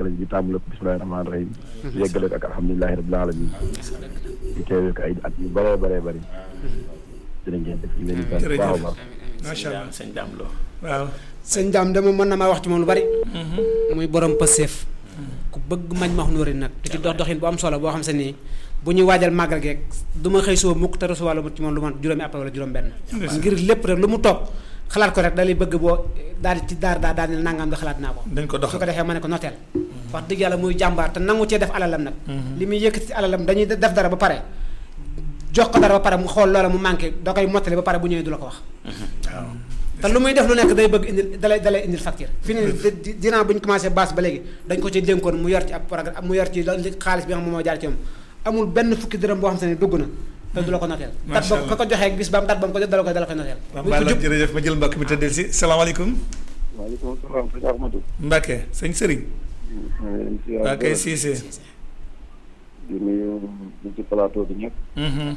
màggal gi di tàmbale ko bismillahi rahmaani rahim yeggale ko ak alhamdulilahi rabbil alamin di teewee ko ay at yu bëree bëree bëri jërë ngeen def ñu leen di sant bu baax a baax macha allah sëñ Daam Lo waaw sëñ daam dama mën na maa wax ci moom lu bari muy borom pëseef ku bëgg mañ ma wax nóori nag di ci dox doxin bu am solo boo xam se nii bu ñuy waajal màggal geeg du ma xëy suba mukk te recevoir lu ci moom lu man juróomi appel wala juróom benn ngir lépp rek lu mu toog xalaat ko rek da lay bëgg boo daal di ci daar daa daal di nangam da xalaat naa ko dañ ko su ko doxal defee ma ne ko noteel wax dëgg yàlla muy jàmbaar te nangu cee def alalam nag li muy yëkkati ci alalam dañuy def dara ba pare jox ko dara ba pare mu xool loola mu manqué da koy mottali ba pare bu ñëwee du la ko wax waaw te lu muy def lu nekk day bëgg indil dalay dalay indil facture fi ne di- dinaa bu ñu commencé base ba léegi dañ ko ci dénkoon mu yor ci ab programme mu yor ci la- li xaalis bi nga xam moom moo jaar ci moom amul benn fukki dërëm boo xam se ne dugg na te du la ko noteel dat Macha ba ka ko joxee bis ba am dat ba mu ko jot dala koy dala koy noteel waaw muy ko Balla jub jërëjëf ma jël mbokk mi tëddeel si salaamaaleykum waaleykum salaam sëñ Ahmadou Mbacke sëñ Serigne waa kay Cissé di nuyu ñu ci plateau bi ñëpp Mhm,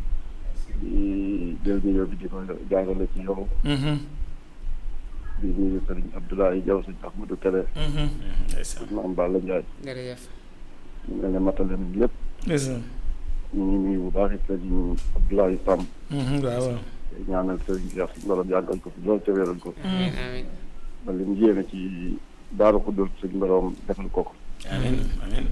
di jël nuyoo bi di ko jaarale ci yow mhm, di nuyu sëriñ Abdoulaye Diaw sëñ Ahmadou Kébé mhm. ndeysaan sëñ Maam Balla Ndiaye jërëjëf ñu ngi leen di matale nañ lépp ndeysaan. ñu ngi nuyu bu baax it sëriñ Abdoulaye Samb Mhm, waaw waaw te ñaanal sëriñ Cheikh suñu borom yàggal ko fi loolu te wéral ko amiin amiin ba li mu yéene ci Daaru Xuddus suñu borom defal ko ko amiin amiin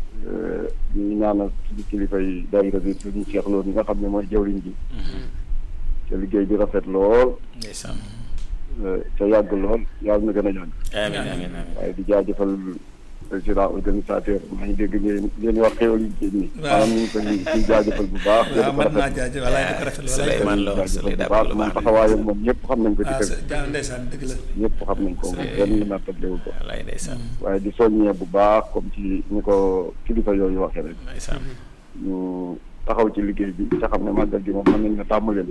ñu ñaanal suñu kilifa yi daayira bi suñu Cheikh Lo mi nga xam ne mooy jawriñ ji te liggéey bi rafet lool ndeysaan te yàgg lool yàlla na gën a yàgg amiin amiin amiin waaye di jaajëfal président organisateur maa ngi dégg ngeen ngeen wax xéwal yi ci ni Waaw. maanaam ñu ngi koy ciy jaajëfal bu baax waaw mën naa jaajëf walaay di ko rafetlu walaay Souleymane Lo jaajëfal Souleymane bu baax lu moom baax taxawaayam moom ñëpp xam nañ ko ci waaw kër sa jaa ndeysaan dëgg la ñëpp xam nañ ko moom kenn nattabliwu ko wallaay ndeysaan waaye di soññee bu baax comme ci ni ko kilifa yooyu waxee rek ndeysaan ñu taxaw ci liggéey bi te xam ne màggal gi moom mën nañ ne tàmm leen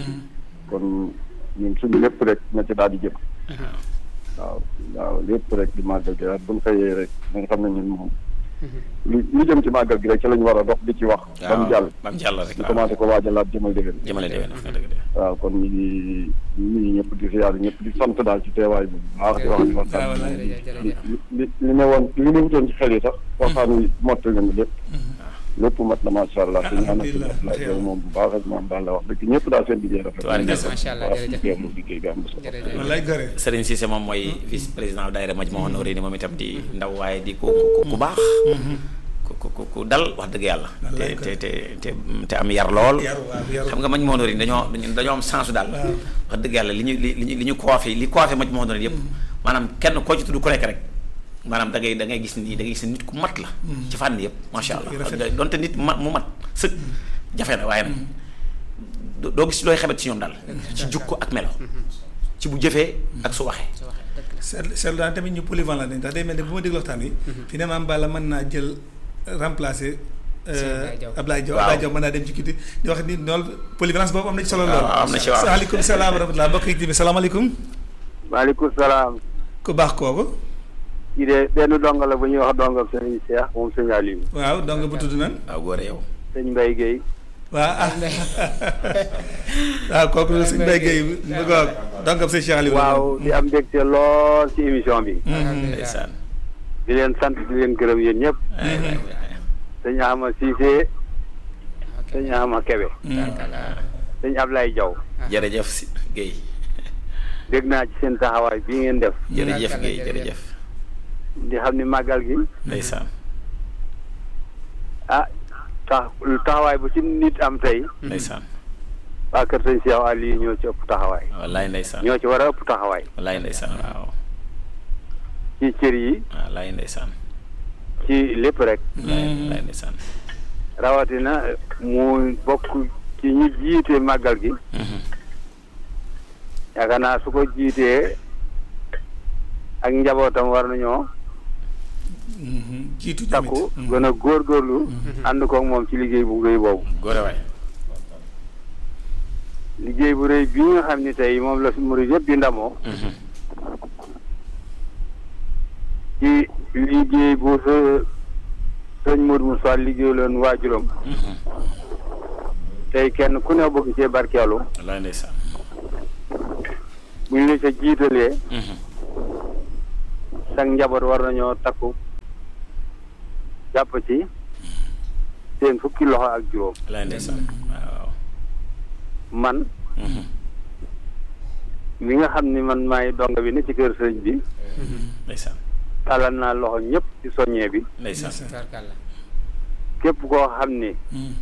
kon ñun suñu lépp rek na ci daal di jëm waaw waaw lépp rek di màggal gi rek bu ñu xëyee rek na nga xam ne ñun moom lu lu jëm ci màggal gi rek ci la ñu war a dox di ci wax ba mu jàll ba mu jàll rek ñu waaw commencé ko waajalaat jëmal déwén jëmale déwén wax nga dëgg de waaw kon ñu ngi ñu ngi ñëpp di siyaar ñëpp di sant daal ci teewaay bu baax di wax ni waaw waxtaan wallaay. li li li ne woon li ne wutoon ci xel yi sax waxtaan wi mottali nañu lépp lépp mat na macha allah te ñaanal ci alhamdulilah. la yow moom bu baax ak moom daal la wax dëgg ñëpp daal seen liggéey rafet Tubaarkalla. Macha allah, jërëjëf. teewlu liggéey bi am na solo jërëjëf wallaay gore Serigne Cissé moom mooy vice président daayira Majmahun Nurayni moom itam di ndaw waaye di ku ku ku baax ku ku ku ku dal wax dëgg yàlla te Wallaay te te te te am yar lool yaru waaw yaru xam nga Majmahun Nurayni dañoo dañoo dañoo am sensu daal Waaw. wax dëgg yàlla li ñu li li ñu li ñu coiffé li coiffé Majmahun Nurayni yëpp maanaam kenn koo ci tudd ku nekk rek maanaam da ngay da ngay gis ni da ngay gis ni nit ku mat la ci fànn yëpp macha allah Rafet. wax dëgg donte nit ma mu mat sëg jafe na waaye nag doo- doo gis looy xebet ci ñoom daal ci jukko ak melo ci bu jëfee ak su waxee su waxee dëgg la seetlu seetlu daan tamit ñu polyvalent lañ ndax day mel ne bu ma déglu waxtaan wi fi ne maam Balla mën naa jël remplacer Ablaye Diaw. Ablaye Diaw Waaw. Ablaye Diaw mën naa dem ci kiti di wax ni loolu polyvalence boobu am na ci solo lool waaw, am na ci waaw. waaleykum salaam wa rahmatulah mbokk yi bi salaamaaleykum maaleykum salaam ku baax kooku kii de benn donga la bu ñuy wax donga sëñ Cheikh moom sëñ Aliou waaw donc bu tudd nan waaw góore yow sëñ Mbaye Guèye waaw ah waaw kooku la suñu béykat yi bu ko donc sëñ Cheikh Aliou waaw di am mbégte lool ci émission bi ndeysaan di leen sant di leen gërëm yéen ñëpp ay waay waay sëñ Ahma Cissé sëñ Ahma Kebe sëñ Ablaye Diaw jërëjëf si Guèye dégg naa ci seen taxawaay bii ngeen def jërëjëf Guèye jërëjëf di xam ni màggal gi ndeysaan ah tax taxawaay bu ci nit am tey ndeysaan waa kër sëñ Cheikh Aliou ñoo ci ëpp taxawaay wallaay ndeysaan ñoo ci war a ëpp taxawaay wallaay ndeysaan waaw ci cër yi wallaay ndeysaan ci lépp rek wallaay wallaay ndeysaan rawatina mu bokk ci ñi jiite màggal gi yaakaar naa su ko jiitee ak njabootam war nañoo jiitu tamit takku gën a góorgóorlu ànd koog moom ci liggéey bu rëy boobu góore waay liggéey bu rëy bii nga xam ni tey moom la murid yëpp di ndamoo ci liggéey bu sa sëñ Modou Moussa liggéey loon waajuram tey kenn ku ne bëgg cee barkeelu wallaay ndeysaan bu ñu la ca jiitalee sax njaboot war nañoo takku jàpp ci seen fukki loxo ak juróom lay ndeysaan waaw man Mhm. mi nga xam ni man maay donga bi ne ci kër sëriñ bi ndeysaan tàllal naa loxo ñëpp ci soññee bi ndeysaan tubaarkàlla képp koo xam ni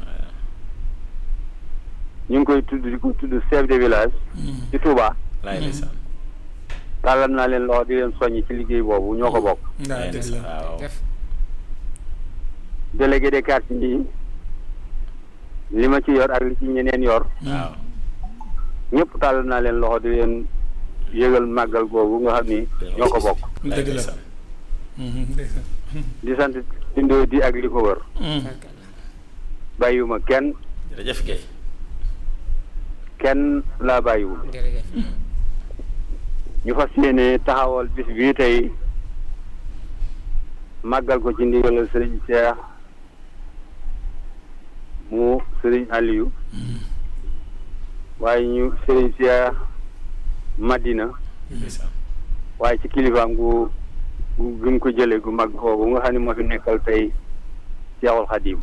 ñu ngi koy tudd di ko tudd chef de village ci Touba lay ndeysaan tàllal naa leen loxo di leen soññ ci liggéey boobu ñoo ko bokk waaw lay dëgg ndeysaan la waaw def délégué des quartiers yi li ma ci yor ak li ci ñeneen yor waaw ñëpp tàllal naa leen loxo di leen yëgal màggal googu nga xam ni ñoo ko bokk lay dëgg la ndeysaan Mhm, ndeysaan. di sant indoo di ak li ko wër Mhm. tubaarkàlla bàyyiwuma kenn jërëjëf Guèye kenn laa bàyyiwul jërëjëf ñu fas yéene taxawal bis bii tey màggal ko ci ndigalal sëriñ Cheikh mu sëriñ Aliou waaye ñu sëriñ Cheikh Madina ndeysaan waaye ci kilifaam gu gu gi mu ko jëlee gu mag foofu nga xam ne moo fi nekkal tey Cheikhul Khadim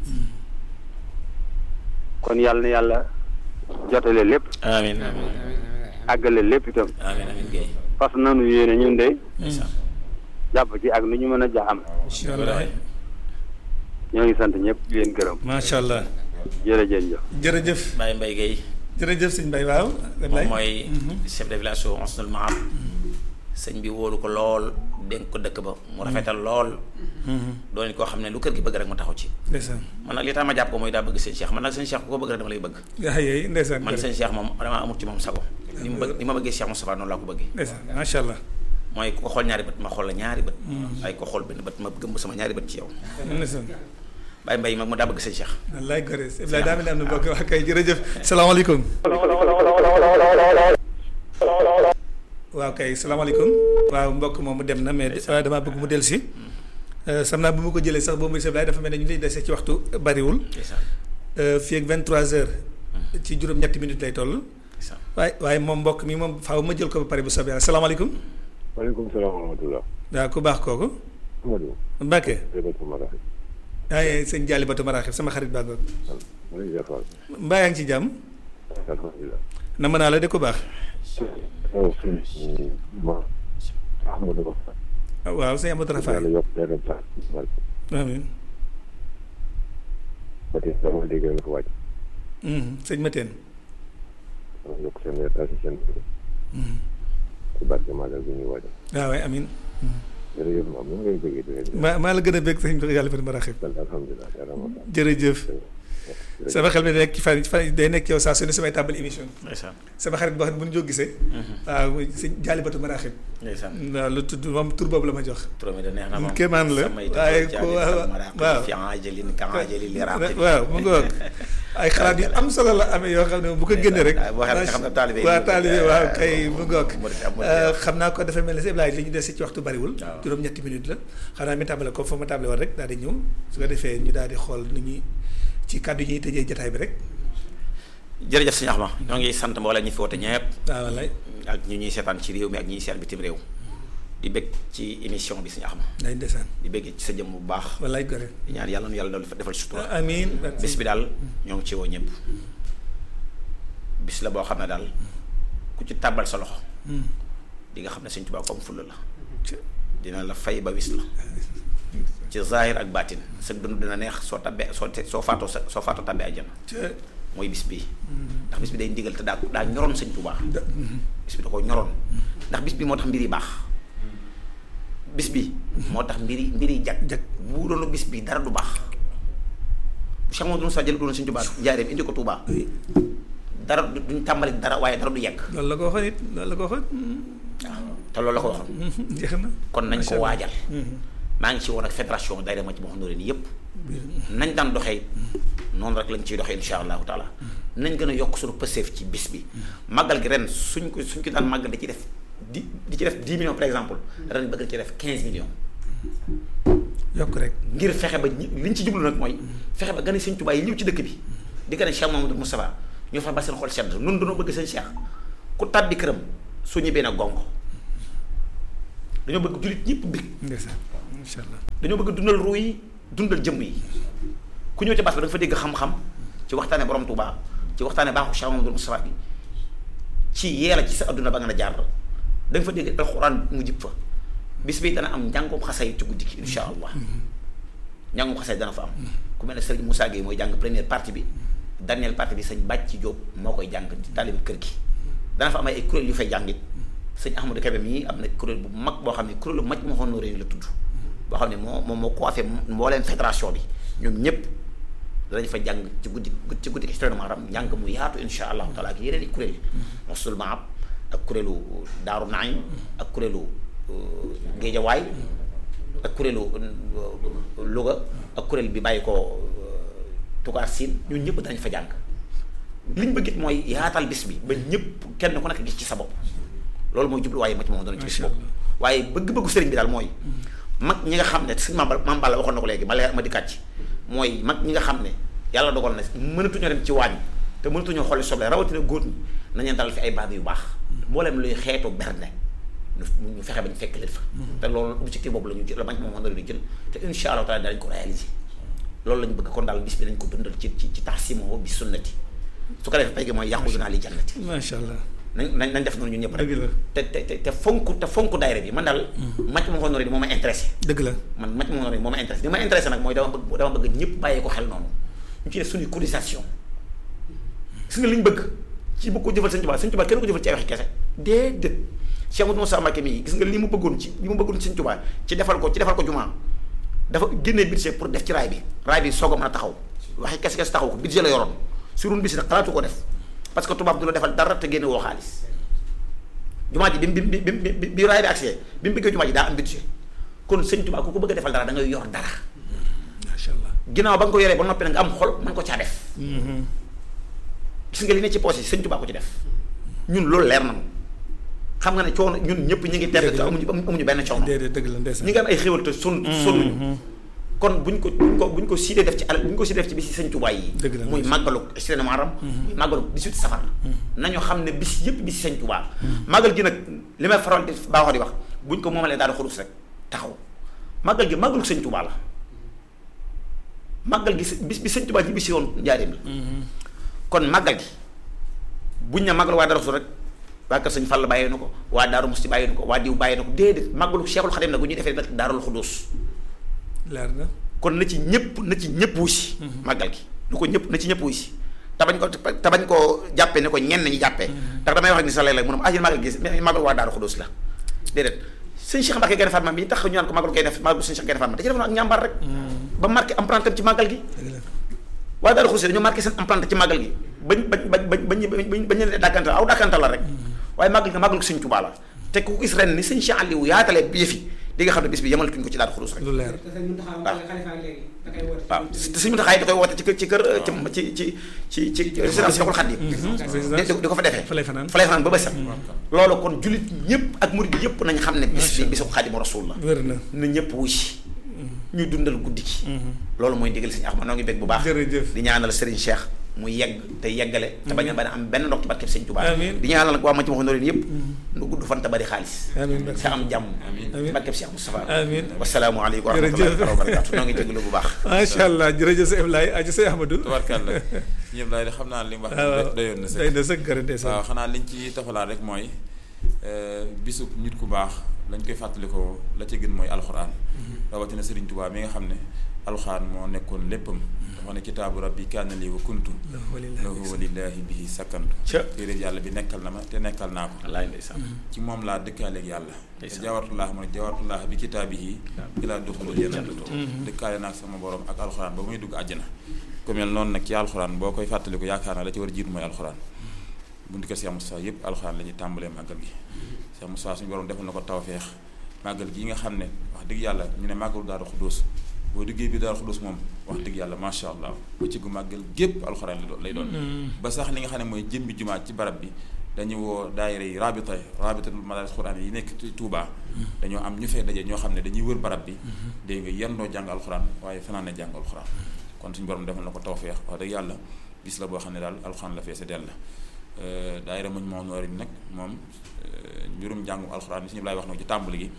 kon yàlla na yàlla jotale lépp amiin amiin àggale lépp itam amiin amiin Guèye fas nanu yéene ñun de ndeysaan jàpp ci ak nu ñu mën a jaxam incha allah ñoo ngi sant ñëpp di leen gërëm macha allah jërëjëf jëf jërëjëf Baye Mbaye Guèye jërëjëf sëñ Mbaye waaw. moom mooy chef de village su Ansnul Mahab sëñ bi wóolu ko lool dénk ko dëkk ba mu rafetal lool doon koo xam ne lu kër gi bëgg rek mu taxaw ci ndeysaan man nag li tax ma jàpp ko mooy daa bëgg sëñ Cheikh man nag sëñ Cheikh ku ko bëgg rek dama lay bëgg yaa yooyu ndeysaan man sëñ Cheikh moom dama amut ci moom sago ni mu bëgg ni ma bëggee Cheikh Moustapha noonu laa ko bëggee ndeysaan macha allah mooy ku ko xool ñaari bët ma xool la ñaari bët ay ko xool benn bët ma gëmb sama ñaari bët ci yow ndeysaan Baye Mbaye mag mu daa bëgg sëñ Cheikh wallaay gore Ibrahima daa mel ni am na mbokk wax kay jërëjëf salaamaaleykum waaw kay salaamaaleykum waaw mbokk moom mu dem na mais waaye damaa bëgg mu dellu si sam naa bu ma ko jëlee sax boobu monsieur Ibrahima dafa mel ne ñu lay dese ci waxtu bariwul ndeysaan fii ak 23 heures ci juróom-ñetti minutes lay toll ndeysaan waaye waaye moom mbokk mi moom faaw ma jël ko ba pare bu soobee yàlla salaamaaleykum waaleykum salaam wa rahmatulah. waaw ku baax kooku Amadou. Mbacke Jërëjëf Mara. ay sëñ Jaali Batu Maraaxib sama xarit baa ngoog ma lay jàppal. mbaa yaa ngi ci jàmm alhamdulilah. na mën naa la de ku baax waaw sëñ ma Ahmadou Ba. ah, waaw sëñ Amadou Rafaay yàlla yokk leeram sax. amiin ba tey dama dégg la ko wàcc. Mhm, sëñ Mateen dama yokk seen leer taal si seen bëri. ci barke Magal bi ñuy waajal. waaw waay amiin jërëjëf maam ñu ngi lay bëggee di leen maa maa la gën a bëgg sëñ Jaali Batu Maraaxib sant alhamdulilah yàlla ma fa. jërëjëf sama xel mi day nekk ci fan fan day nekk yow saa su ne samay tàmbali émission ndeysaan sama xarit boo xam ne bu ñu jóg gisee waaw muy sëñ Jaali Batu Maraaxib ndeysaan waaw lu tudd moom tur boobu la ma jox turam yi da neex na moom kéemaan la samay waaye tëdd ko jaani waaw maraqib waaw fi ajalin ka ajali li raqib waaw mu ngoog ay xalaat yu am solo la amee yoo xam ne bu ko génnee rek boo xam ne xam nga taalibe yi waaw taalibe waaw kay mu ngoog murid am murid xam naa ko dafa mel ne si Ibrahima li ñu des ci waxtu bariwul waaw. juróom-ñetti minutes la xanaa mi tàmbale ko fa ma tàmbale woon rek daal di ñëw su ko defee ñu daal di xool nu ñuy ci kàddu yi ñuy tëjee jotaay bi rek jërëjëf sëñ Axma ñoo ngi sant mboolem ñi fi woote ñëpp waaw wallaay ak ñu ñuy seetaan ci réew mi ak ñi ñuy seet bitim réew di bëgg ci émission bi sëñ Axma day ndeysaan di bëgg ci sa jëmm bu baax wallaay gore di ñaan yàlla nu yàlla doon defal sutura amiin bis bi daal ñoo ngi ci woo ñëpp bis la boo xam ne daal ku ci tàbbal sa loxo di nga xam ne sëñ Tuubaa ko am fulla la dina la fay ba wis la ci zahir ak baatin sa dund dina neex soo tabbee soo te- soo faatoo sa soo faatoo tabbee àjjana mooy bis bii ndax bis bi day ndigal te daa daa ñoroon sëñ Tuubaa bis bi da ko ñoroon ndax bis bi moo tax mbir yi baax bis bi moo tax mbir yi mbir yi jag jag. bu doon bis bi dara du baax bu Cheikh Mamadou Moussa jël doon sëñ Tuubaa njaareem indi ko Tuubaa dara du- duñ tàmbali dara waaye dara du yegg loolu la ko waxoon it loolu la ko waxoon waaw te loolu la ko waxoon jeex na kon nañ Macha ko Allah. waajal maa ngi ci woon ak fédération daayira ma ci moo xam ne yëpp nañ daan doxee noonu rek lañ ciy doxee insha allahu taala nañ gën a yokk suñu pëseef ci bis bi màggal gi ren suñ ko suñ ko daan màggal di ci def di di ci def 10 millions par exemple ren bëgg na ci def 15 millions yokk rek ngir fexe ba ñi liñ ci jublu nag mooy fexe ba gane sëñ Tuubaa yi ñëw ci dëkk bi di gane Cheikh Mamadou Moustapha ñoo fexe ba seen xol sedd nun dañoo bëgg seen Cheikh ku tàbbi këram su ñibbee na gongo dañoo bëgg jullit ñëpp bég ndeysaan incha allah dañoo bëgg dundal ruu yi dundal jëmm yi ku ñëw ci bas ba da nga fa dégg xam-xam ci waxtaane borom Touba ci waxtaane baaxu Cheikh Mamadou Moustapha bi ci yeela ci sa adduna ba nga a jaar da nga fa dégg alxuraan mu jib fa bis bi dana am njàngum xasay ci guddi gi insha allah njàngum xasay dana fa am ku mel ne Serigne Moussa Gueye mooy jàng première partie bi dernière partie bi sëñ Bàcc Jóob moo koy jàng di taalibi kër gi dana fa am ay kuréel yu fay jàngit sëñ Ahmadou Kébé mii am na kuréel bu mag boo xam ne kuréelu maj ma xoon réew la tudd boo xam ne moo moom moo coiffé mbooleem fédération bi ñoom ñëpp danañ fa jàng ci guddi ci guddi gi Muharram njàng mu yaatu insha allahu taala ak yeneen i kuréel mosul maab ak kuréelu Daaru Naim ak kuréelu Géejawaay ak kuréelu Louga ak kuréel bi bàyyi ko Tukaar Siin ñun ñëpp danañ fa jàng liñ bëgg it mooy yaatal bis bi ba ñëpp kenn ku nekk gis ci sa bopp loolu mooy jubluwaaye ma ci moom dana ci bis boobu waaye bëgg-bëggu sëriñ bi daal mooy mag ñi nga xam ne suñu maam maam Balla waxoon na ko léegi ma leer ma di kàcc mooy mag ñi nga xam ne yàlla dogal na mënatuñoo dem ci waañ te mënatuñoo xooli soble rawatina góor ñi nañu dalal fi ay baab yu baax mboolem luy xeetu berne ñu fexe bañ fekk leen fa te loolu objectif boobu la ñu jël la bañ moom mën na leen jël te insha allah taala danañ ko réaliser loolu lañ bëgg kon daal bis bi dañ ko dundal ci ci ci taxsimo bi sunnati su ko defee pay gi mooy yàqu naa li jannati macha allah nañ nañ nañ def noonu ñun ñëpp dëgg la te te te te fonk te fonk daayira bi man daal mac ma xool moo ma intéressé dëgg la man mac ma xool moo ma intéressé li ma intéressé nag mooy dama bëgg dama bëgg ñëpp bàyyee ko xel noonu ñu ci def suñuy cotisation gis nga li ñu bëgg ci bëgg ko jëfal Sëñ Tuubaa Sëñ Tuubaa kenn ko jëfal ci ay waxi kese déedéet Cheikh Mouhamadou Moussa Mbacké mii gis nga li mu bëggoon ci li mu bëggoon ci Sëñ Tuubaa ci defal ko ci defal ko jumaa dafa génnee budget pour def ci raay bi raay bi soog a mën a taxaw waxi kese kese taxaw ko budget la yoroon surun bis nag xalaatu ko def parce que tubaab du la defal dara te génne woo xaalis jumaa ji bi bi bi bi bi raay bi accès bi mu bëggee jumaa ji daa am budget kon Sëñ Tuubaa ku ko bëgg a defal dara da ngay yor dara macha allah ginnaaw ba nga ko yoree ba noppi nag nga am xol mën ko caa def gis nga li ne ci poos yi Sëñ Tuubaa ko ci def ñun loolu leer nañu xam nga ne coono ñun ñëpp ñu ngi tedd te amuñu amuñu benn coono déedéet dëgg la ndeysaan ñi nga am ay xéwal te sonn sonnuñu kon buñ ko buñ ko buñ ko siidee def ci alal buñ ko siidee def ci bisi Sëñ Tuubaa yi Dëgg la muy màggalu Sëriñ Muharram muy màggalu 18 safar nañu xam ne bis yëpp bisi Sëñ Tuubaa màggal gi nag li may faral di baaxoo di wax buñ ko moomalee daal di xulus rek taxaw màggal gi màggalu Sëñ Tuubaa la màggal gi bis bi Sëñ Tuubaa ñi bisi woon njaareem la kon màggal gi buñ ne màggal waa Daaru Xudoos rek waa kër Sëñ Fall bàyyee na ko waa Daaru Musti bàyyee na ko waa diw bàyyee na ko déedéet màggalu Cheikhul Khadim nag bu ñuy defee nag Daarul Xudoos leer na kon na ci ñëpp na ci ñëpp wusi màggal gi nu ko ñëpp na ci ñëpp wusi te bañ ko te bañ koo jàppee ne ko ñenn ñi jàppee ndax damay wax ak ni sa léeg-léeg mu ne ma ah yéen màggal gi màggal waa Daaru Xudoos la déedéet sëñ Cheikh Mbacke Gaïndé Fatma bi tax ñu naan ko màggal koy def màggal sëñ Cheikh Gaïndé Fatma da ci defoon ak ñàmbaar rek ba marqué empreinte ci màggal gi waa Daaru Xudoos dañoo marqué seen empreinte ci màggal gi bañ bañ bañ bañ bañ bañ leen dàkkantal aw dàkkantal la rek waaye màggal gi màggal ko sëñ Tuubaa la te ku gis ren ni sëñ Cheikh Aliou yaatalee bi yëfi di nga xam ne bis bi yemalatuñ ko ci Daaru Xudoos rek lu leer waaw te suñu taxaay da koy woote ci kër ci kër ci ci ci ci ci résidence Cheikhul Khadim di ko fa defee fa lay fanaan fa lay fanaan ba bësam loolu kon jullit ñëpp ak murid yëpp nañ xam ne bis bi bisu Xaadimu Rasuul la wér na na ñëpp wuy si ñu dundal guddi gi loolu mooy digal Sëñ Axma noo ngi bég bu baax jërëjëf di ñaanal Serigne Cheikh mu yegg te yeggale te bañ a bañ a am benn ndox ci barkeb Sëñ Tuubaa amiin di ñaanal nag waa ma ci waxoon leen yëpp nu gudd fan te bari xaalis amiin te am jàmm amiin barkeb Cheikh Moustapha amiin wasalaamu aleykum wa rahmatullahi wa barakatu noo ngi déglu bu baax macha allah jërëjëf sëñ Ablaye aji sëñ Ahmadou tubarkalla ñëpp laay xam naa li mu wax waaw doyoon na day sëkk na sëkk gërëm waaw xanaa liñ ci tofalaat rek mooy bisub nit ku baax lañ koy fàttalikoo la ci gën mooy alxuraan rawatina Sëriñ Tuubaa mi nga xam ne alxuraan moo nekkoon léppam dafa ne kitaabu rabbi kaana lii wa kuntu lahu walillaahi bihi sakkantu Ca. téere yàlla bi nekkal na ma te nekkal naa ko wallaay ndeysaan ci moom laa dëkkaaleeg yàlla te Ndeysaan. jawartullah mu ne jawartullah bi kitaabihi ilaa duxulul jannatu dëkkaale naag sama borom ak alxuraan ba muy dugg àjjana ku mel noonu nag ci alxuraan boo koy fàttaliku yaakaar naa la ci war a jiitu mooy alxuraan buntu kër Cheikh Moussa yëpp alxuraan la ñuy tàmbalee màggal gi Cheikh Moussa suñu borom defal na ko tawfeex màggal gi nga xam ne wax dëgg yàlla ñu ne màggalu Daaru Xuddoos boo duggee bi Daaru Xuddoos moom wax dëgg yàlla macha allah ba ci gu màggal gépp alxuraan lay doon lay doon ba sax li nga xam ne mooy jëmbi jumaa ci barab bi dañu woo daayira yi rabita rabitatul madaris xuraan yi nekk ci Touba dañoo am ñu fay daje ñoo xam ne dañuy wër barab bi dégg nga yendoo jàng alxuraan waaye fanaan na jàng alxuraan kon suñu borom defal na ko tawfeex wax dëgg yàlla bis la boo xam ne daal alxuraan la feese dell daayira muñ moo noori nag moom mbirum jàngum alxuraan bi suñu laay wax na ko ci tàmbali gi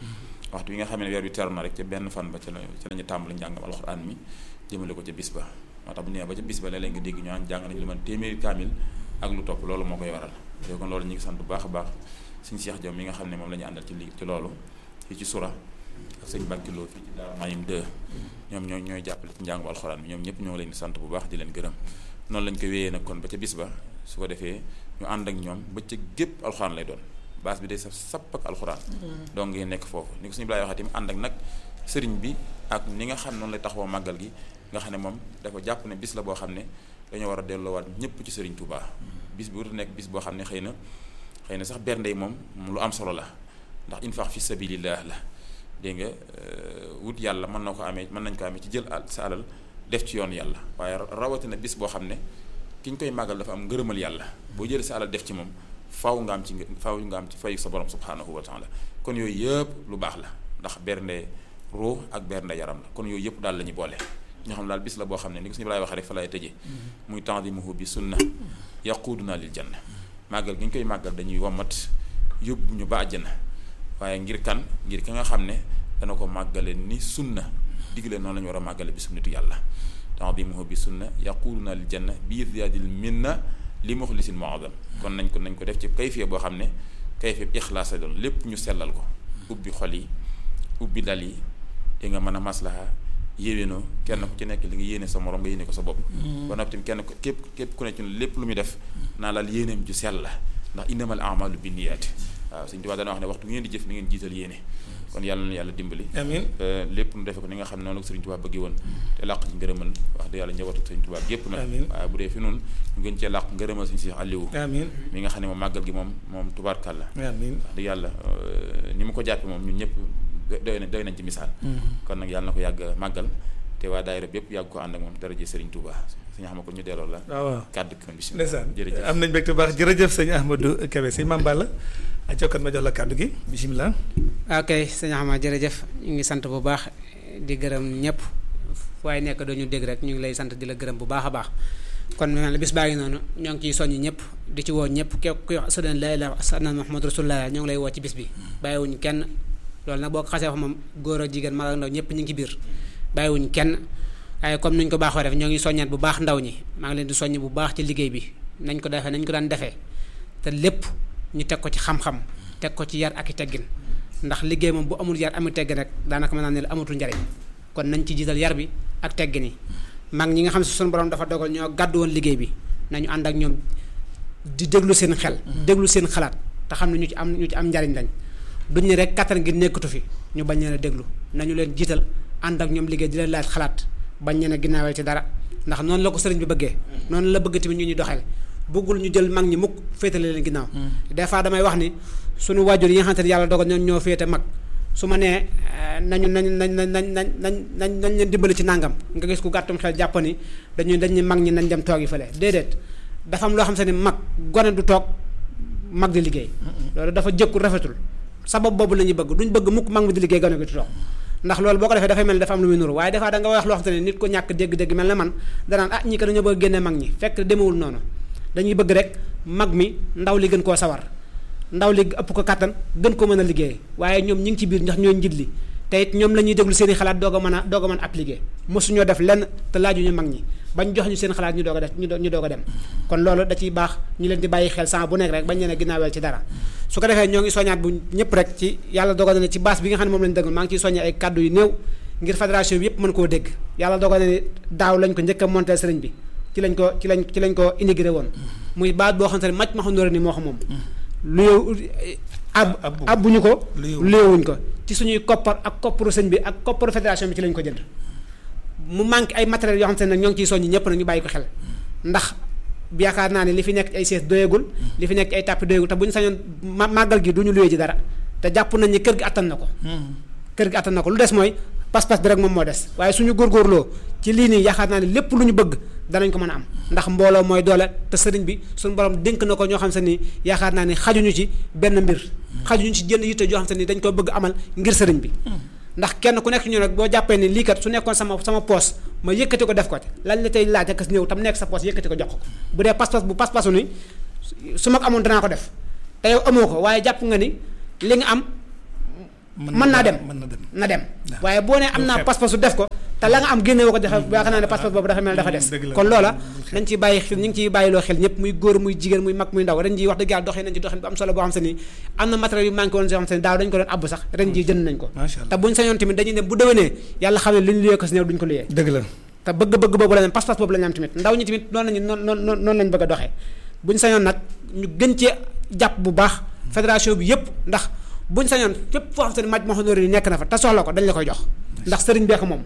waxtu bi nga xam ne weer bi teru na rek ca benn fan ba ca la ca la ñu tàmbali njàngam alxuraan mi jëmale ko ca bis ba moo tax bu ñëwee ba ca bis ba léeg-léeg nga dégg ñu naan jàng nañu lu man téeméeri kaamil ak lu topp loolu moo koy waral léegi kon loolu ñu ngi sant bu baax a baax suñu Cheikh Diom mi nga xam ne moom la ñu àndal ci li ci loolu fii ci sura ak sëñ Bakkiloo fii ci Daaru Mayim 2 ñoom ñooy ñooy jàppale ci njàngu alxuraan bi ñoom ñëpp ñoo ngi leen di sant bu baax di leen gërëm noonu lañ ko wéyee nag kon ba ca bis ba su ko defee ñu ànd ak ñoom ba ca gépp alxuraan lay doon base bi day saf sapp ak alxuraan donc ngeen nekk foofu ni ko suñu bilaay waxee tamit ànd ak nag sëriñ bi ak ni nga xam noonu lay taxawoo màggal gi nga xam ne moom dafa jàpp ne bis la boo xam ne dañoo war a delloowaat ñëpp ci sëriñ Touba bis bi wut nekk bis boo xam ne xëy na xëy na sax bernde yi moom lu am solo la ndax infaq fi sabilillah la dégg nga wut yàlla mën na ko amee mën nañ ko amee ci jël sa alal def ci yoon yàlla waaye rawatina bis boo xam ne ki ñu koy màggal dafa am ngërëmal yàlla boo jëlee sa alal def ci moom faaw nga am ci faaw nga am ci fayu sa borom subhanahu wa taala kon yooyu yëpp lu baax la ndax bernde ruux ak bernde yaram la kon yooyu yëpp daal la ñu boole ñoo xam daal bis la boo xam ne ni ko suñu laay waxee rek fa lay tëjee muy tandimuhu bi sunna yaquduna lil janna màggal gi ñu koy màggal dañuy wommat yóbbu ñu ba àjjana waaye ngir kan ngir ki nga xam ne dana ko màggale ni sunna digle noonu la ñu war a màggale bi sunnatu yàlla tandimuhu bi sunna yaquduna lil janna bi ziyaadil minna li muxlisin muazam kon nañ ko nañ ko def ci kayfiya boo xam ne kayfiya ixlaas la doon lépp ñu sellal ko ubbi xol yi ubbi dal yi di nga mën a maslaha yéwénoo kenn ku ci nekk li nga yéene sa morom nga yéene ko sa bopp ba noppi tamit kenn képp képp ku ne ci lépp lu muy def naa laal yéeneem ju sell la ndax innamal amalu binniyaati waaw Sëñ Tuubaa dana wax ne waxtu ngeen di jëf ni ngeen jiital yéene kon yàlla na yàlla dimbali amiin lépp nu defe ko ni nga xam ne noonu la ko Sëriñ Tuubaa bëggee woon te làq ci ngërëmal wax dëgg yàlla njabootu Sëriñ Tuubaa gépp nag waaye bu dee fi noonu ñu gën cee làq ngërëmal Sëriñ Seex Aliou amiin mi nga xam ne moom màggal gi moom moom tubaarkàlla amiin wax dëgg yàlla ni mu ko jàppe moom ñun ñëpp doy na doy nañ ci misaal kon nag yàlla na ko yàgg màggal te waa daayira bépp yàgg ko ànd ak moom daraje Sëriñ Tuubaa sëñ Ahmadou ko ñu delloo la waaw kàddu gi bismillah ndeysaan jërëjëf am nañ mbégte baax jërëjëf sëñ Ahmadou Kébé sëñ Mame Balla a jokkat ma jox la kàddu gi bisimilah ok sëñ Ahmad jërëjëf ñu ngi sant bu baax di gërëm ñëpp waaye nekk doo ñu dégg rek ñu ngi lay sant di la gërëm bu baax a baax kon mel bis baa ngi noonu ñoo ngi ciy soññ ñëpp di ci woo ñëpp képp kuy wax asadan la ilaha illallah Muhammadu rasulullah ñoo ngi lay woo ci bis bi bàyyiwuñ kenn loolu nag boo ko xasee wax moom góor ak jigéen mag ak ndaw ñëpp ñu ngi ci biir bàyyiwuñ kenn waaye comme nuñ ko baaxoo def ñoo ngi soññaat bu baax ndaw ñi maa ngi leen di soññ bu baax ci liggéey bi nañ ko defee nañ ko daan defee te lépp ñu teg ko ci xam-xam teg ko ci yar ak i teggin ndax liggéey moom bu amul yar amul teggin rek daanaka mën naa ne amatul njariñ kon nañ ci jiital yar bi ak teggin yi mag ñi nga xam si suñu borom dafa dogal ñoo gàddu woon liggéey bi nañu ànd ak ñoom di déglu seen xel déglu seen xalaat te xam ne ñu ci am ñu ci am njariñ lañ duñ ne rek kattan gi nekkatu fi ñu bañ leen a déglu nañu leen jiital ànd ak ñoom liggéey di leen laaj xalaat bañ leen a ginnaawee ci dara ndax noonu la ko sëriñ bi bëggee noonu la bëgg tamit ñu ñu doxeel bëggul ñu jël mag ñi mukk féetale leen ginnaaw des fois damay wax ni suñu waajur yi nga xamante ne yàlla dogal ñoom ñoo féete mag su ma nee nañu nañ nañ nañ nañ nañ nañ nañ nañ leen dimbali ci nàngam nga gis ku gàttum xel jàpp ni dañuy dañuy mag ñi nañ dem toog yi fële déedéet dafa am loo xam se ne mag gone du toog mag di liggéey loolu dafa jëkkul rafetul sabab boobu la ñuy bëgg duñ bëgg mukk mag mi di liggéey gone gi di toog ndax loolu boo ko defee dafay mel ni dafa am lu muy nuru waaye des fois da nga wax loo xam te ne nit ko ñàkk dégg-dégg mel na man danaan ah ñi ko dañoo bëgg génne mag ñi fekk demewul noonu dañuy bëgg rek mag mi ndaw li gën koo sawar ndaw li ëpp ko kàttan gën ko mën a liggéey waaye ñoom ñi ngi ci biir ndax ñooy njit li te it ñoom la ñuy déglu seen i xalaat doog a mën a doog a mën a appliquer mosuñoo def lenn te laajuñu mag ñi bañ jox ñu seen xalaat ñu doog a def ñu doog a dem kon loolu da ciy baax ñu leen di bàyyi xel sans bu nekk rek bañ leen a ginnaaweel ci dara su ko defee ñoo ngi soññaat bu ñëpp rek ci yàlla dogal na ne ci base bi nga xam ne moom lañu dëgg maa ngi ciy soññee ay kàddu yu néew ngir fédération bi yëpp mën koo dégg yàlla dogal na ne daaw lañ ko njëkk a monté sëriñ bi ci lañ ko ci lañ ci lañ ko intégré woon muy baat boo xam ne màcc ma xam ni moo xam moom lu ab abbuñu ko léewuñ ko ci suñuy koppar ak kopparu sëñ bi ak kopparu fédération bi ci lañ ko jënd mu manqué ay matériels yoo xam te ne nag ñoo ngi ciy soññi ñëpp nag ñu bàyyi ko xel ndax yaakaar naa ne li fi nekk ay sees doyagul li fi nekk ay tàppi doyagul te bu ñu sañoon màggal gi du ñu luwee ji dara te jàpp nañ ni kër gi attan na ko kër gi attan na ko lu des mooy pas-pas bi rek moom moo des waaye suñu góorgóorloo ci lii nii yaakaar naa ne lépp lu ñu bëgg danañ ko mën a am ndax mbooloo mooy doole te sëriñ bi suñu borom dénk na ko ñoo xam se ni yaakaar naa ni xajuñu ci benn mbir xajuñu ci jënd yitte joo xam se ni dañ ko bëgg amal ngir sëriñ bi ndax kenn ku nekk ñu nag boo jàppee ni lii kat su nekkoon sama sama poos ma yëkkati ko def ko lañ la tey laaj ak ñëw tam nekk sa poos yëkkati ko jox ko bu dee pas-pas bu pas-pasu ni su ma ko amoon danaa ko def te yow amoo ko waaye jàpp nga ni li nga am mën naa dem mën na dem na dem Waaw. waaye boo ne am Bul naa xeeb. pas-pasu def ko te la nga am génne woo ko dafa yaakaar naa ne pas-pas boobu dafa mel dafa des dëgg la. kon loola Bul xeeb. nañ ciy bàyyi xel ñu ngi ciy bàyyiloo xel ñëpp muy góor muy jigéen muy mag muy ndaw ren ji wax dëgg yàlla doxee nañ ci doxin bu am solo boo xam se ni am na matériel yu manqué woon yoo xam se ni daaw dañ ko doon abbu sax ren ji jënd nañ ko macha allah te buñ sañoon tamit dañuy dem bu déwénee yàlla xam ne li ñu luyee ko si néew duñ ko luyee dëgg la te bëgg-bëgg boobu la ñu am pas-pas boobu la ñu am tamit ndaw ñi tamit noonu lañu noonu noonu noonu lañu bëgg a doxee buñ sañoon nag ñu gën cee jàpp bu baax fédération bi yëpp ndax buñ sañoon fépp foo xam se ne maj ma yi nekk na fa te soxla ko dañ la koy jox ndax sëriñ bee ko moom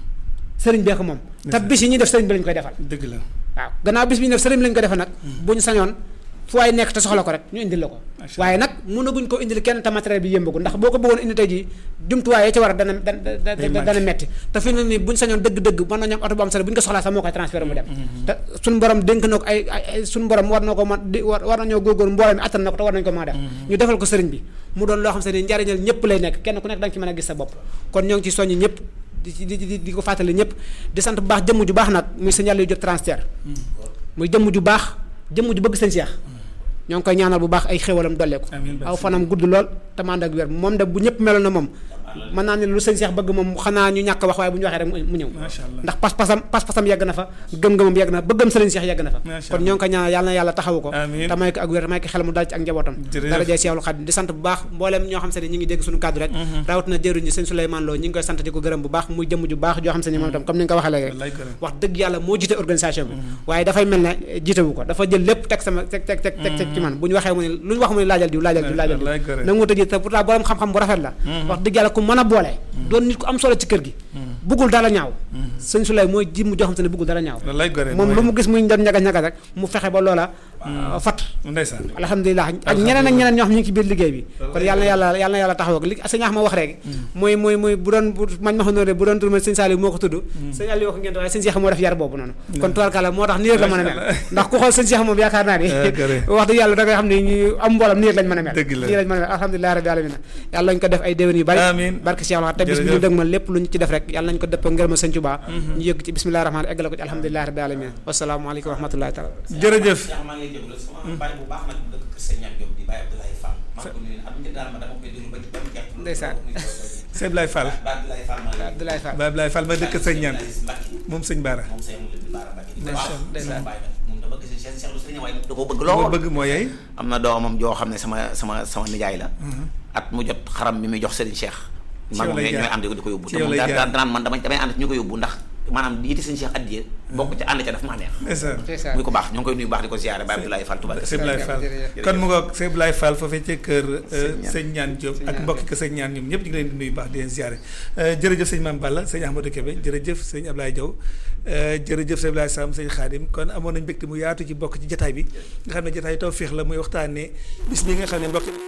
sëriñ bee ko moom te bis yi ñuy def sëriñ bi lañ koy defal dëgg la waaw gannaaw bis bi ñu def sëriñ bi lañ koy defal nag buñ sañoon fu waay nekk te soxla ko rek ñu indil la ko Macha waaye nag mënaguñ ko indil kenn te matériel bi yëmbagu ndax boo ko bëggoon indi tey jii jumtuwaay ya ci war a dana dana Day dana manqué. dana metti te fi mu ne nii buñ sañoon dëgg-dëgg mën nañu am oto bu am solo bu ñu ko soxlaa sax moo koy transféré mu dem te suñu borom dénk na ko ay ay ay suñu borom war na ko mën di war war nañoo góorgóor mbooloo mi attan na ko te war nañu ko mën a def ñu defal ko sëriñ bi mu doon loo xam se ni njariñal ñëpp lay nekk kenn ku nekk da nga ci mën a gis sa bopp kon ñoo ngi ci soññ ñëpp di ci di di di ko fàttali ñëpp di sant bu baax jëmm ju baax nag muy sëñ yàlla yu jot transfert muy jëmm ju baax jëmm ju bëgg sëñ Cheikh ñoo ngi koy ñaanal bu baax ay xéwalam dolleeku Amiin aw fanam gudd lool te man ak wér moom de bu ñëpp meloon na moom mën naa ne lu sëñ Cheikh bëgg moom xanaa ñu ñàkk wax waaye bu ñu waxee rek mu mu ñëw macha allah ndax pas-pasam pas-pasam yegg na fa gëm-gëmam yegg na bëggam sëriñ Cheikh yegg na fa Macha kon ñoo ngi koy ñaanal yàlla na yàlla taxawu ko Amiin. te may ko ak wér may ko xel mu dal ci ak njabootam Jërëjëf. dara jee Seexul Xaadim di sant bu baax mbooleem ñoo xam se ne ñi ngi dégg suñu kàddu rek rawat na jëruñ ñi sëñ Souleymane Lo ñi ngi koy sant di ko gërëm bu baax muy jëmm ju baax joo xam se ne moom itam comme ni nga ko waxee léegi wallaay gërëm wax dëgg yàlla moo jiite organisation bi waaye dafay mel ne jiitewu ko dafa jël lépp teg sama teg teg teg teg teg ci man bu ñu waxee mu ne lu ñu wax mu ne laajal diw laajal diw laajal wallaay diw gërëm na nga ko tëjee te pourtant borom xam-xam bu rafet la wax dëgg yàlla ku mën a boole doon nit ku am solo ci kër gi buggul dara ñaaw sëñ Souley mooy jim joo xam te ne buggul dara ñaaw wallaay gërëm moom lu mu gis muy doon ñagas ñagas rek mu fexe ba loola fat ndeysaan alhamdulilah ak ñeneen ak ñeneen ñoo xam ñu ngi ci biir liggéey bi kon yàlla na yàlla yàlla na yàlla taxaw ak li sëñ Axma wax rek mooy mooy mooy bu doon bu mañ ma xam ne bu doon tur sëñ Saliou moo ko tudd sëñ Aliou wax ngeen waaye sëñ Cheikh moo def yar boobu noonu kon tubaarkàlla moo tax nii rek la mën a mel ndax ku xool sëñ Cheikh moom yaakaar naa ni wax dëgg yàlla da ngay xam ne ñu am mboolam nii rek lañ mën a mel Dëgg la. nii lañ mën a mel alhamdulilah rabbi alamin yàlla nañ ko def ay déwén yu bari Amiin. barke Cheikh wax te bis bi ñu Jërëjëf. dëg ma lépp lu ñu ci def rek yàlla nañ ko dëpp ngërëma sëñ Touba ñu yëgg ci bismillahi rahmaani eggale ko ci alhamdulilah rabbi alamin wasalaamaaleykum wa rahmatullahi taala jërëjëf yaa maa ngi lay jégalu sama bàyyi bu baax nag dëkk kër Sëñ Ñaan Diop di bàyyi Abdoulaye Fall maa ngi ko nuyu at mu ci daal ma dama koy déglu ba ci ba mu jeex Ndeysaan. Sëñ Ablaye Fall ba Abdoulaye Fall maa ngi lay Abdoulaye Fall ba Ablaye Fall ma dëkk sëñ ñaan Mbacke moom sëñ Baara moom sëñ mu leen baara Mbacke di Ndeysaan, baax ndeysaan. sama bàyyi nag moom dama gis Cheikh Cheikh lu sëñ waaye da koo bëgg moo lool bëgg moo yey am na doomam joo xam ne sama sama sama nijaay la at mu jot xaram mi muy jox Serigne Cheikh Ci man yow moom lay ñooy jaar. ànd di ko yóbbu Ci te yow moom lay daan jaar. daan danaan man damay damay ànd ci ñu ko yóbbu ndax maanaam yiite Serigne Cheikh addiye bokk ca ànd ca daf maa neex ndeysaan ndeysaan muy ko baax ñoo ngi koy nuyu baax di ko ziyaare ba Abdoulaye Fall Touba Sëñ Ablaye Fall jërëjëf. kon mu ngoog Sëñ Ablaye Fall foofee ci kër Ñaan. sëñ ñaan Diop Sëñ ak Ñaan mbokki ko sëñ ñaan ñoom ñëpp ñu ngi leen di nuyu baax di leen ziare jërëjëf sëñ Mame Balla sëñ Ahmadou Kébé jërëjëf sëñ Ablaye Diaw jërëjëf sëñ Ablaye Sam sëñ Khadim kon amoon nañ mbégte mu yaatu ci bokk ci jataay bi nga xam ne jataay tawféex la muy waxtaanee bis bi nga xam ne mbokk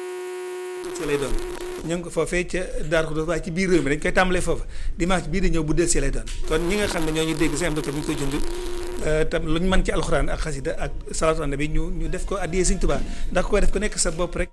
ci lay doon ñu ngi ko foofee ca Darou Khoudoss waaye ci biir réew mi dañ koy tàmbalee foofa dimanche bii di ñëw bu del si lay doon kon ñi nga xam ne ñoo ñu dégg seen docteur bi ñu koy jund tam lu ñu mën ci alxuraan ak xasida ak salaatu ala nabi ñu ñu def ko addiyee Sëñ Tuubaa ndax ko def ko nekk sa bopp rek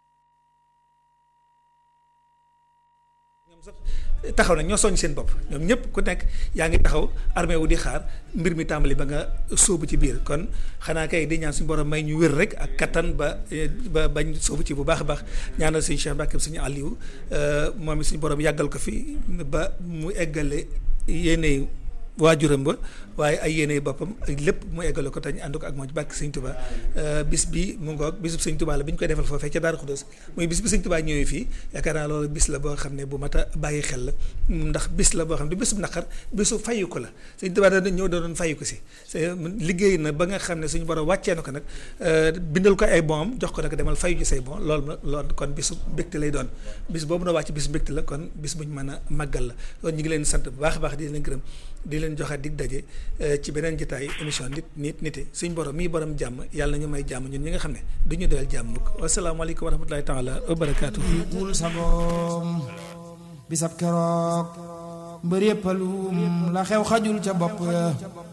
ñoom sax taxaw na ñoo soññ seen bopp ñoom ñëpp ku nekk yaa ngi taxaw armée wu di xaar mbir mi tàmbali ba nga sóobu ci biir kon xanaa kay di ñaan suñu borom may ñu wér rek ak kattan ba ba bañ sóobu ci bu baax a baax ñaanal suñu Cheikh Mbacke suñu Aliou moom it suñu borom yàggal ko fi ba mu eggale yéene waajuram ba waaye ay yéene boppam ak lépp mu eggale ko te ñu ànd ko ak moom ci barke Sëñ Tuubaa bis bi mu ngoog bisub Sëñ Tuubaa la bi ñu koy defal foofee ca Daaru Xudoos muy bis bi Sëñ Tuubaa ñëwee fii yaakaar naa loolu bis la boo xam ne bu mat a bàyyi xel la ndax bis la boo xam ne bisub naqar bisu fayu ko la Sëñ Tuubaa da ñëw da doon fayu ko si liggéey na ba nga xam ne suñu borom wàccee na ko nag bindal ko ay bonam jox ko nag demal fayu ci say bon loolu na loolu kon bisu mbégte lay doon bis boobu na wàcc bisu mbégte la kon bis bu ñu mën a màggal la kon ñu ngi leen sant bu baax a baax di leen gërëm di leen joxaat dig daje ci beneen jotaay émission nit nit nite suñ borom mii borom jàmm yàlla na ñu may jàmm ñun ñi nga xam ne du ñu doyal jàmm mukk wasalaamaaleykum wa rahmatulahi taala wa barakaatu. wul sagoom bisab keroog mbër yëppalum la xew xajul ca bopp ya